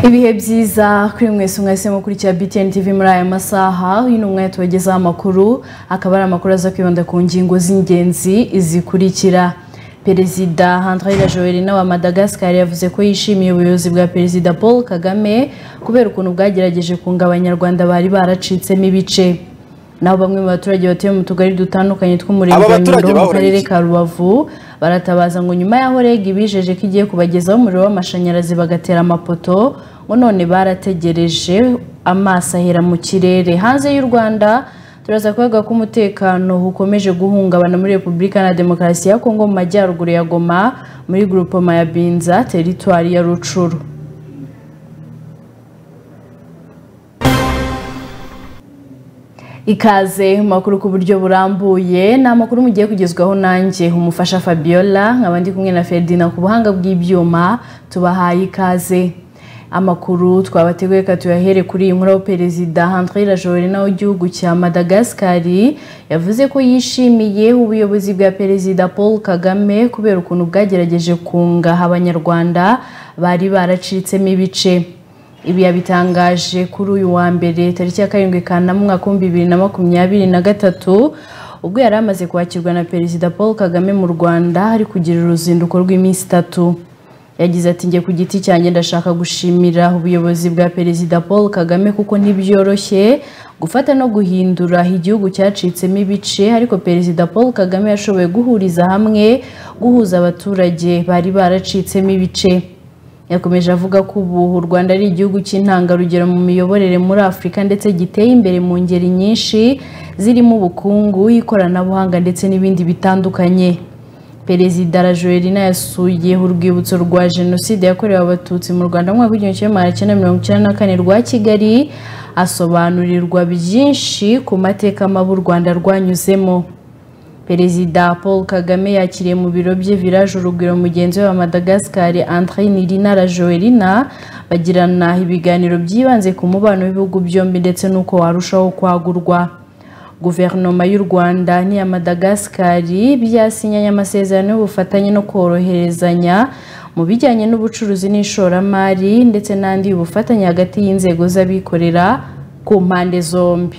ibihe byiza kuri mwese mwese mukurikira btn tv muri aya masaha uyu ni umwanya tubagezaho amakuru akaba ari amakuru aza kwibanda ku ngingo z'ingenzi zikurikira perezida handraira joelina wa madagascar yavuze ko yishimiye ubuyobozi bwa perezida paul kagame kubera ukuntu bwagerageje kunga abanyarwanda bari baracitsemo ibice naho bamwe mu baturage batuye mu tugari dutandukanye tw'umurenge Aba wa baturage nyundo wo mu bahora karere iki? ka rubavu baratabaza ngo nyuma y'aho reg ibijeje ko igiye kubagezaho umuriro w'amashanyarazi bagatera amapoto ngo none barategereje amaso ahera mu kirere hanze y'u rwanda turaza kuvuga ko umutekano ukomeje guhungabana muri repubulika na demokarasi ya kongo mu majyaruguru ya goma muri grupoma ya binza teritwari ya rucuru ikaze mu makuru ku buryo burambuye ni amakuru mugiye kugezwaho nanjye umufasha fabiola nkaba ndi kumwe na ferdinand ku buhanga bw'ibyuma tubahaye ikaze amakuru twabateguye reka tuyahere kuri iyi nkuru aho perezida handrira jorena w'igihugu cya madagascar yavuze ko yishimiye ubuyobozi bwa perezida paul kagame kubera ukuntu bwagerageje kungaha abanyarwanda bari baracitsemo ibice ibi yabitangaje kuri uyu wa mbere tariki ya karindwi kanama umwaka w'ibihumbi bibiri na makumyabiri na gatatu ubwo yari amaze kwakirwa na perezida paul kagame mu rwanda ari kugira uruzinduko rw'iminsi itatu yagize ati njye ku giti cyanjye ndashaka gushimira ubuyobozi bwa perezida paul kagame kuko ntibyoroshye gufata no guhindura igihugu cyacitsemo ibice ariko perezida paul kagame yashoboye guhuriza hamwe guhuza abaturage bari baracitsemo ibice yakomeje avuga ko ubu u rwanda ari igihugu cy'intangarugero mu miyoborere muri afurika ndetse giteye imbere mu ngeri nyinshi zirimo ubukungu ikoranabuhanga ndetse n'ibindi bitandukanye perezida la joelina yasuye urwibutso rwa jenoside yakorewe abatutsi mu rwanda mu mwaka w'igihumbi kimwe magana cyenda mirongo icyenda na kane rwa kigali asobanurirwa byinshi ku mateka mabi u rwanda rwanyuzemo perezida paul kagame yakiriye mu biro bye village urugwiro mugenzi we wa madagascar andre nirina la joelina bagirana ibiganiro byibanze ku mubano w'ibihugu byombi ndetse n'uko warushaho kwagurwa guverinoma y'u rwanda n'iya madagascar byasinyanye amasezerano y'ubufatanye no koroherezanya mu bijyanye n'ubucuruzi n'ishoramari ndetse n'andi y'ubufatanye hagati y'inzego z'abikorera ku mpande zombi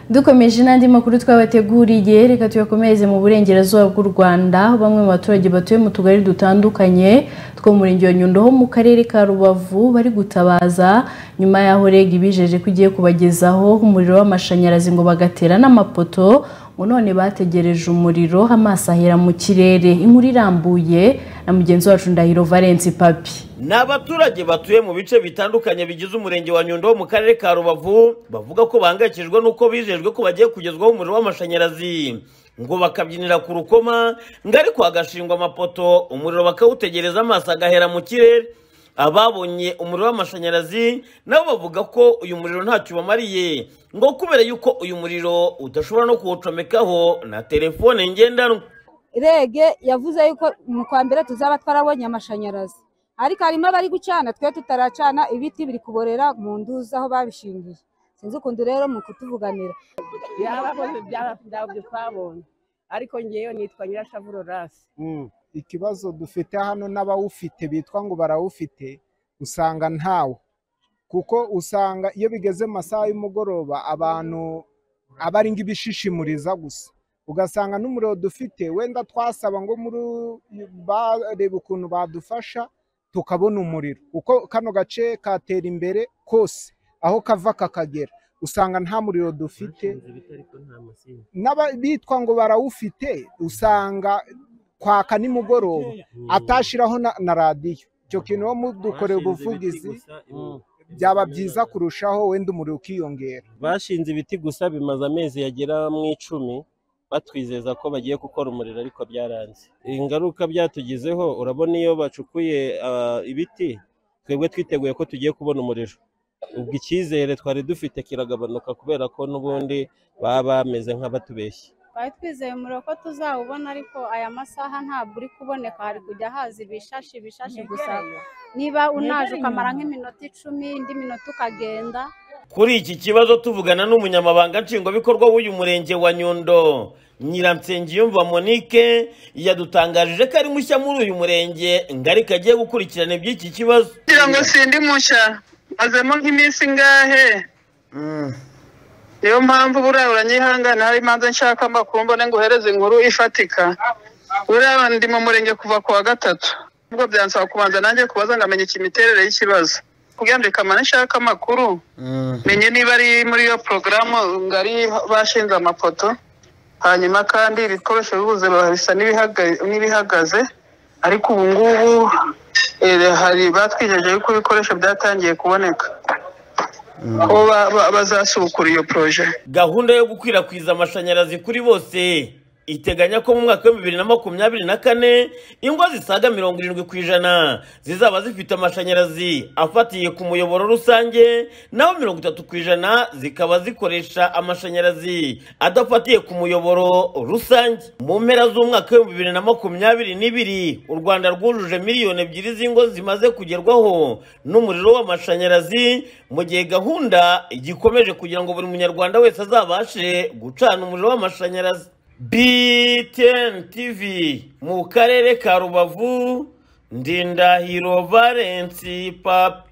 dukomeje n'andi makuru twabateguriye reka tuyakomereze mu burengerazuba bw'u rwanda aho bamwe mu baturage batuye mu tugari dutandukanye two mu murenge wa nyundo ho mu karere ka rubavu bari gutabaza nyuma y'aho reg ibijeje ko igiye kubagezaho umuriro w'amashanyarazi ngo bagatera n'amapoto ngo none bategereje umuriro amaso ahera mu kirere inkuru irambuye na mugenzi wacu ndahiro valence papi ni abaturage batuye mu bice bitandukanye bigize umurenge wa nyundo wo mu karere ka rubavu bavuga ko bahangayikishijwe n'uko bijejwe ko bagiye kugezwaho umuriro w'amashanyarazi ngo bakabyinira ku rukoma ngo ariko hagashingwa amapoto umuriro bakawutegereza amaso agahera mu kirere ababonye umuriro w'amashanyarazi nabo bavuga ko uyu muriro ntacyo ubamariye ngo kubera yuko uyu muriro udashobora no kuwucomekaho na telefone ngendanwa rege yavuze yuko mu kwa mbere tuzaba twarabonye amashanyarazi ariko harimo abari gucana twe tutaracana ibiti biri kuborera mu nduzi aho babishingiye sinzi ukuntu rero mu kutuvuganira byarakoze byarabyo twabonye ariko ngewe nitwa nyirashavurorasi ikibazo dufite hano n'abawufite bitwa ngo barawufite usanga ntawo kuko usanga iyo bigeze mu masaha y'umugoroba abantu aba ari nk'ibishishimuriza gusa ugasanga n'umuriro dufite wenda twasaba ngo muri barebe ukuntu badufasha tukabona umuriro kuko kano gace katera imbere kose aho kava kakagera usanga nta muriro dufite n'aba- bitwa ngo barawufite usanga kwaka nimugoroba atashiraho na, na radiyo icyo kintu wo mudukoreye ubuvugizi byaba byiza kurushaho wenda umuriro ukiyongera bashinze ibiti gusa bimaze amezi yagera mu icumi batwizeza ko bagiye gukora umuriro ariko byaranze ingaruka byatugizeho urabona iyo bacukuye ah, ibiti twebwe twiteguye ko tugiye kubona umuriro ubwo icyizere twari dufite kiragabanuka kubera ko n'ubundi baba bameze nk'abatubeshya twari twizeye umuriro ko tuzawubona ariko aya masaha ntabwo uri kuboneka hari kujya haza ibishashi ibishashi gusa niba unaje ukamara nk'iminota icumi indi minota ukagenda kuri iki kibazo tuvugana n'umunyamabanga nshingwabikorwa w'uyu murenge wa nyundo nyiransengiyumva monique yadutangarije ko ari mushya muri uyu murenge ngari kagiye gukurikirana iby'iki kibazo kugira ngo sindi mushya mazemo nk'iminsi ingahe Mm. niyo mpamvu buriya uranyihangana hari imanza nshaka amakuru mbone ngo uhereze inkuru ifatika buriya ndi mu murenge kuva ku wa gatatu ubwo byansaba kubanza nanjye kubaza ngo amenye imiterere y'ikibazo kugira ngo kamane nshaka amakuru Mm. menye niba ari muri iyo porogaramu ngari bashinze amapoto hanyuma kandi ibikoresho bibuze biba bisa n'ibihaga- n'ibihagaze ariko ubu ngubu eh, hari batwijeje yuko ibikoresho byatangiye kuboneka ko ba- ba- bazasubukura iyo poroje gahunda yo gukwirakwiza amashanyarazi kuri bose iteganya ko mu mwaka wa bibiri na makumyabiri na kane ingo zisaga mirongo irindwi ku ijana zizaba zifite amashanyarazi afatiye ku muyoboro rusange naho mirongo itatu ku ijana zikaba zikoresha amashanyarazi adafatiye ku muyoboro rusange mu mpera z'umwaka w'ibihumbi bibiri na makumyabiri n'ibiri u rwanda rwujuje miliyoni ebyiri z'ingo zimaze kugerwaho n'umuriro w'amashanyarazi mu gihe gahunda igikomeje kugira ngo buri munyarwanda wese azabashe gucana umuriro w'amashanyarazi BTN TV mu karere ka Rubavu Ndindahiro Valence Papi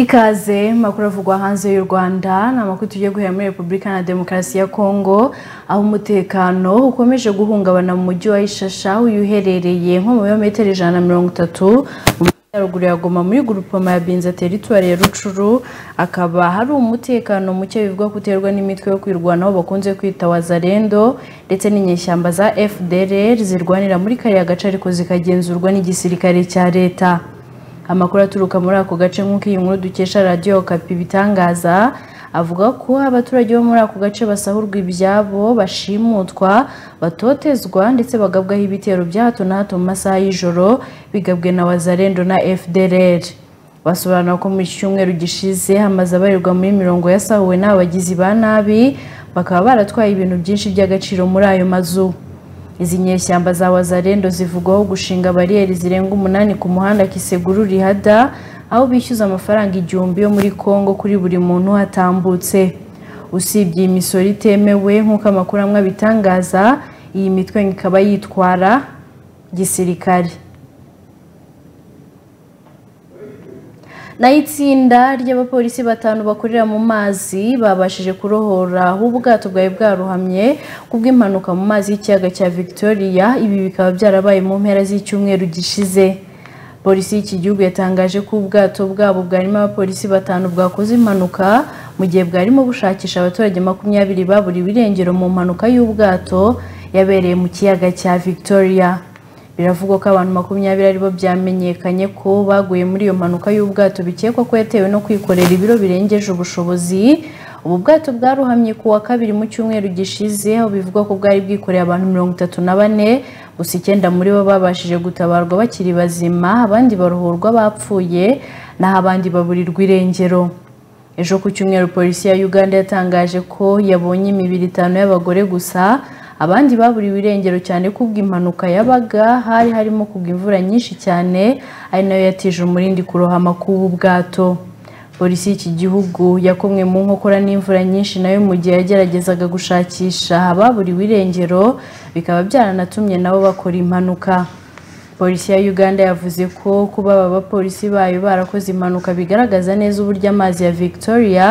Ikaze makuru avugwa hanze y'u Rwanda ni amakuru tugiye guhera muri Repubulika na Demokarasi ya Kongo aho umutekano ukomeje guhungabana mu mujyi wa Ishasha aho uyu uherereye nko mu birometero ijana na mirongo itatu mu majyaruguru ya Goma muri gurupoma ya Binza teritwari ya Rucuru akaba hari umutekano muke bivugwa ko uterwa n'imitwe yo kwirwanaho bakunze kwita wazarendo ndetse n'inyeshyamba za FDLR zirwanira muri kariya gace ariko zikagenzurwa n'igisirikare cya leta amakuru aturuka muri ako gace nk'uko iyi nkuru dukesha radiyo kapi ibitangaza avuga ko abaturage bo muri ako gace basahurwa ibyabo bashimutwa batotezwa ndetse bagabwaho ibitero bya hato na hato mu masaha y'ijoro bigabwe na wazarendo na fdr basobanura ko mu cyumweru gishize hamaze abarirwa muri mirongo yasahuwe n'abagizi ba nabi bakaba baratwaye ibintu byinshi by'agaciro muri ayo mazu izi nyeshyamba za wazarendo zivugwaho gushinga bariyeri zirenga umunani ku muhanda kiseguru rihada aho bishyuza amafaranga igihumbi yo muri congo kuri buri muntu hatambutse usibye iyi misoro itemewe nk'uko amakuru amwe abitangaza iyi mitwe ngo ikaba yitwara gisirikare naho itsinda ry'abapolisi batanu bakorera mu mazi babashije kurohora aho ubwato bwari bwaruhamye kubw'impanuka mu mazi y'ikiyaga cya victoria ibi bikaba byarabaye mu mpera z'icyumweru gishize polisi y'iki gihugu yatangaje ko ubwato bwabo bwarimo abapolisi batanu bwakoze impanuka mu gihe bwarimo bushakisha abaturage makumyabiri baburiwe irengero mu mpanuka y'ubwato yabereye mu kiyaga cya victoria biravugwa ko abantu makumyabiri aribo byamenyekanye ko baguye muri iyo mpanuka y'ubwato bikekwa ko yatewe no kwikorera ibiro birengeje ubushobozi ubu bwato bwaruhamye ku wa kabiri mu cyumweru gishize aho bivugwa ko bwari bwikoreye abantu mirongo itatu na bane gusa icyenda muri bo babashije gutabarwa bakiri bazima abandi baruhurwa bapfuye naho abandi baburirwa irengero ejo ku cyumweru polisi ya uganda yatangaje ko yabonye imibiri itanu y'abagore gusa abandi baburiwe irengero cyane kubwo impanuka yabaga hari harimo kubwa imvura nyinshi cyane ari nayo yatije umurindi kurohama k'ubu bwato polisi y'iki gihugu yakomwe mu nkokora n'imvura nyinshi nayo mu gihe yageragezaga gushakisha ababuriwe irengero bikaba byaranatumye nabo bakora impanuka polisi ya uganda yavuze ko kuba aba bapolisi bayo barakoze impanuka bigaragaza neza uburyo amazi ya victoria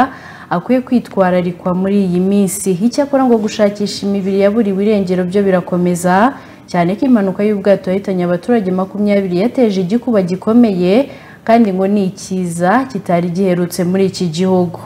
akwiye kwitwararikwa muri iyi minsi icyakora ngo gushakisha imibiri yaburiwe irengero byo birakomeza cyane ko impanuka y'ubwato yahitanye abaturage makumyabiri yateje igikuba gikomeye kandi ngo ni ikiza kitari giherutse muri iki gihugu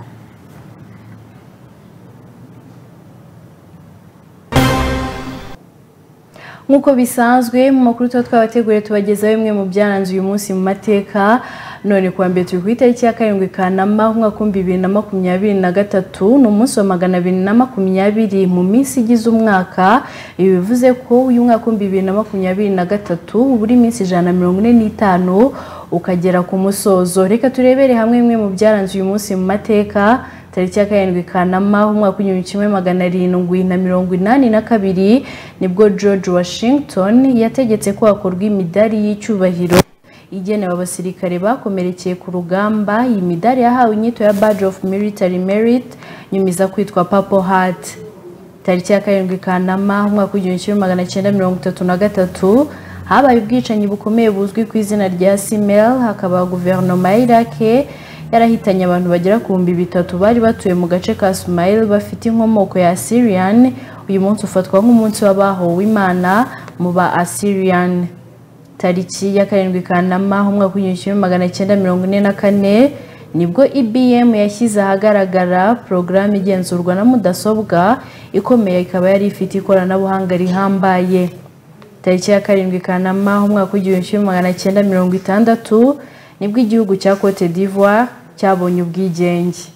nk'uko bisanzwe mu makuru tuba twabateguriye tubagezaho bimwe mu byaranze uyu munsi mu mateka none kuwa mbere turi ku itariki ya karindwi kanama umwaka w'ibihumbi bibiri na makumyabiri na gatatu ni umunsi wa magana abiri na makumyabiri mu minsi igize umwaka ibi bivuze ko uyu mwaka w'ibihumbi bibiri na makumyabiri na gatatu uba uri iminsi ijana na mirongo ine n'itanu ukagera ku musozo reka turebere hamwe bimwe mu byaranze uyu munsi mu mateka tariki ya karindwi kanama umwaka w'igihumbi kimwe magana arindwi na mirongo inani na kabiri nibwo george washington yategetse ko hakorwa imidari y'icyubahiro igenewe abasirikare bakomerekeye ku rugamba iyi midari yahawe inyito ya badge of military merit nyumiza kwitwa purple heart tariki ya karindwi kanama umwaka w'igihumbi kimwe magana cyenda mirongo itatu na gatatu habaye ubwicanyi bukomeye buzwi ku izina rya simel hakaba guverinoma ya irake yarahitanye abantu bagera ku bihumbi bitatu bari batuye mu gace ka Sumail bafite inkomoko ya Assyrian uyu munsi ufatwa nk'umunsi w'abahowe imana mu ba Assyrian tariki ya karindwi kanama umwaka w'igihumbi kimwe magana cyenda mirongo ine na kane nibwo IBM yashyize ahagaragara porogaramu igenzurwa na mudasobwa ikomeye ikaba yari ifite ikoranabuhanga rihambaye tariki ya karindwi kanama umwaka w'igihumbi kimwe magana cyenda mirongo itandatu nibwo igihugu cya Cote d'Ivoire cyabonye ubwigenge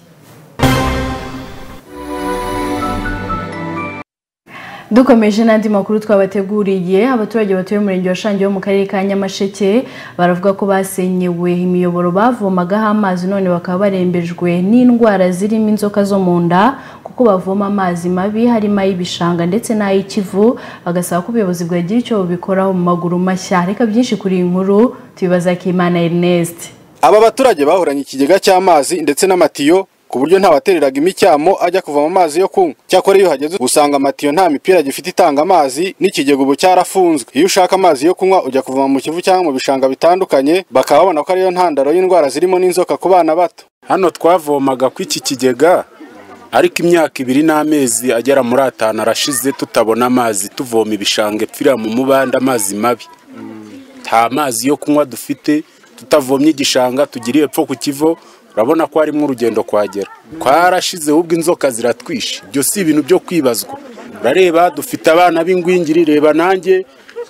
dukomeje n'andi makuru twabateguriye abaturage batuye umurenge wa shangi wo mu karere ka nyamasheke baravuga ko basenyewe imiyoboro bavomagaho amazi none bakaba barembejwe n'indwara zirimo inzoka zo mu nda kuko bavoma amazi mabi harimo ay'ibishanga ndetse n'ay'ikivu bagasaba ko ubuyobozi bwagira icyo bubikoraho mu maguru mashya reka byinshi kuri iyi nkuru tubibaza Kimana Ernest aba baturage bahoranye ikigega cy'amazi ndetse n'amatiyo ku buryo ntawatereraga imicyamo ajya kuvoma amazi yo kunywa cyakora iyo hageze usanga amatiyo nta mipira gifite itanga amazi n'ikigega ubu cyarafunzwe iyo ushaka amazi yo kunywa ujya kuvoma mu kivu cyangwa mu bishanga bitandukanye bakaba babona ko ariyo ntandaro y'indwara zirimo n'inzoka ku bana bato hano twavomaga ku iki kigega ariko imyaka ibiri n'amezi agera muri atanu arashize tutabona amazi tuvoma ibishanga epfira mu mubanda amazi mabi nta mazi yo kunywa dufite tutavomye igishanga tugiriye epfo ku kivo urabona ko harimo urugendo kuhagera twarashize ubwo inzoka ziratwishe ibyo si ibintu byo kwibazwa urareba dufite abana b'ingwingiri reba nanjye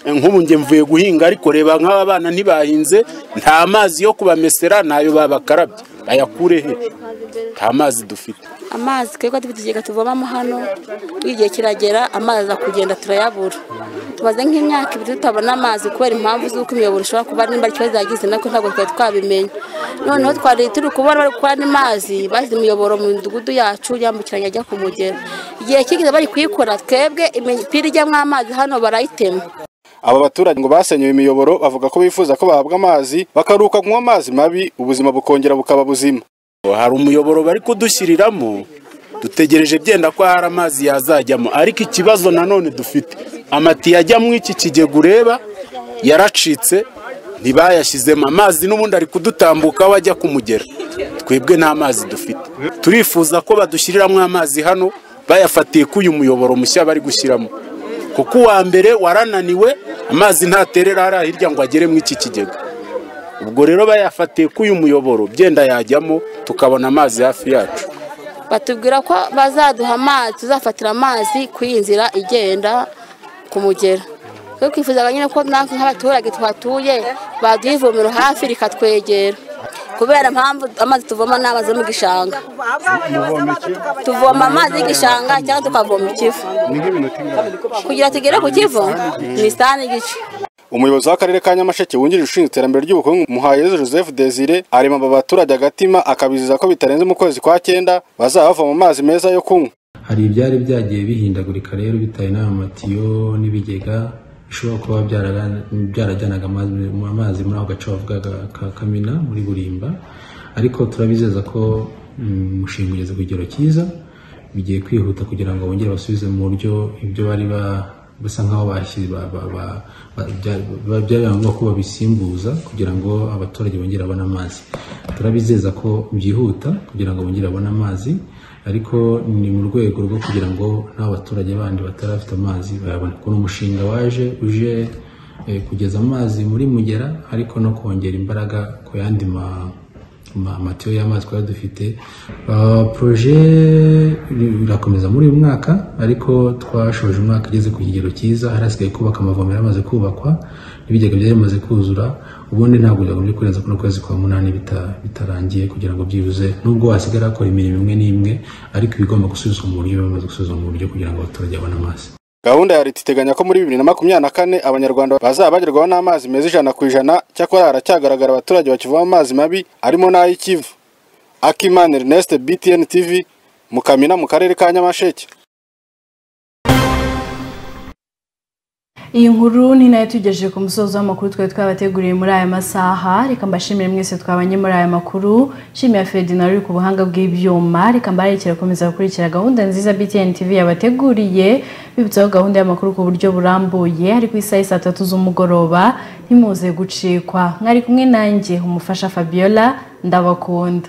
nk'ubu njye mvuye guhinga ariko reba nk'aba bana ntibahinze nta mazi yo kubamesera ntayo babakarabye bayakure he nta mazi dufite amazi twebwe dufite ikigega tuvomamo hano igihe kiragera amazi aza kugenda turayabura tumaze nk'imyaka ibiri tutabona amazi kubera impamvu z'uko imiyoboro ishobora kuba nimba ikibazo yagize nako ntabwo twari twabimenya noneho twari turi kubona bari gukora n'amazi bashyize imiyoboro mu midugudu yacu yambukiranya ajya ku mugera igihe kigeze bari kuyikora twebwe imipira ijyamo amazi hano barayitema aba baturage ngo basenyewe imiyoboro bavuga ko bifuza ko bahabwa amazi bakaruhuka kunywa amazi mabi ubuzima bukongera bukaba buzima hari umuyoboro bari kudushyiriramo dutegereje byenda ko hari amazi yazajyamo ariko ikibazo nanone dufite amatiyo ajyamo iki kigega ureba yaracitse ntibayashyizemo amazi n'ubundi ari kudutambukaho ajya kumugera twebwe nta mazi dufite turifuza ko badushyiriramo amazi hano bayafatiye ko uyu muyoboro mushya bari gushyiramo kuko uwa mbere warananiwe amazi ntaterera hariya hirya ngo agere muri iki kigega ubwo rero bayafatiye ko uyu muyoboro byenda yajyamo tukabona amazi hafi yacu batubwira ko bazaduha amazi tuzafatira amazi ku iyi nzira igenda ku mugera twe twifuzaga nyine ko natwe nk'abaturage tuhatuye baduha ivomero hafi rikatwegera kubera mpamvu amazi tuvoma ni amazi yo mu gishanga tuvoma amazi y'igishanga cyangwa tukavoma ikivu kugira tugere ku kivu ni saa n'igice umuyobozi w'akarere ka nyamasheke wungirije ushinzwe iterambere ry'ubukungu muhayeze joseph desire arema aba baturage agatima akabizeza ko bitarenze mu kwezi kwa cyenda bazaba bavoma amazi meza yo kunywa hari ibyari byagiye bihindagurika rero bitewe n'aya matiyo n'ibigega bishobora kuba byarajyanaga amazi muri ako gace bavugaga ka kamina muri burimba ariko turabizeza ko umushinga ugeze ku kigero cyiza bigiye kwihuta kugira ngo bongere basubize mu buryo ibyo bari ba basa nkaho byari ngombwa ko babisimbuza kugira ngo abaturage bongere babone amazi turabizeza ko byihuta kugira ngo bongere babone amazi ariko ni mu rwego rwo kugira ngo n'abaturage bandi batarafite amazi bayabone kuko umushinga waje uje kugeza amazi muri mugera ariko no kongera imbaraga ku yandi amatiyo y'amazi twari dufite poroje irakomeza muri uyu mwaka ariko twashoje umwaka igeze ku kigero cyiza hari hasigaye kubaka amavomero yamaze kubakwa n'ibigega byari bimaze kuzura ubundi ntabwo byagombye kurenza kuno kwezi kwa munani bita- bitarangiye kugira ngo byibuze nubwo wasigara hakora imirimo imwe n'imwe ariko ibigomba gusubizwa mu buryo biba bimaze gusubizwa mu buryo kugira ngo abaturage babone amazi Gahunda ya leta iteganya ko muri bibiri na makumyabiri na kane abanyarwanda bazaba bagerwaho n'amazi meza ijana ku ijana cyakora haracyagaragara abaturage bakivoma amazi mabi arimo n'ay'ikivu akimana ernest btn tv mukamina mu karere ka nyamasheke iyi nkuru ni nayo tugejeje ku musozo w'amakuru twari twabateguriye muri aya masaha reka mbashimire mwese twabanye muri aya makuru nshimiye ferdinand uri ku buhanga bw'ibyuma reka mbarekere gukomeza gukurikira gahunda nziza btn tv yabateguriye bibutsaho gahunda y'amakuru ku buryo burambuye ariko isaha saa tatu z'umugoroba ntimuze gucikwa mwari kumwe nanjye umufasha fabiola ndabakunda